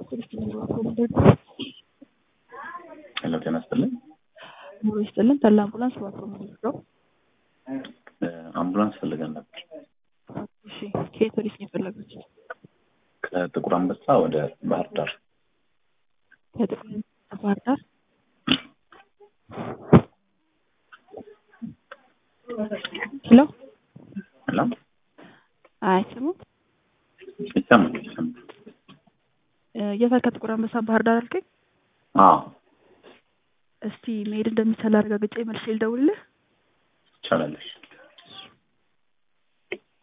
ሄሎ ጤና ይስጥልኝ። ኑሮ ይስጥልን። ተላ አምቡላንስ እባክዎ የምንወስደው? አምቡላንስ ፈልገን ነበር። እሺ ከየት ወዴት ነው የፈለጉት? ከጥቁር አንበሳ ወደ ባህር ዳር። ከጥቁር አንበሳ ባህር ዳር። ሄሎ ሄሎ አይሰሙም? ይሰማል ይሰማል። የት ከጥቁር አንበሳ ባህር ዳር አልከኝ? አዎ እስቲ መሄድ እንደሚቻል አረጋግጬ መልሼ ልደውልልህ። ይቻላለሽ።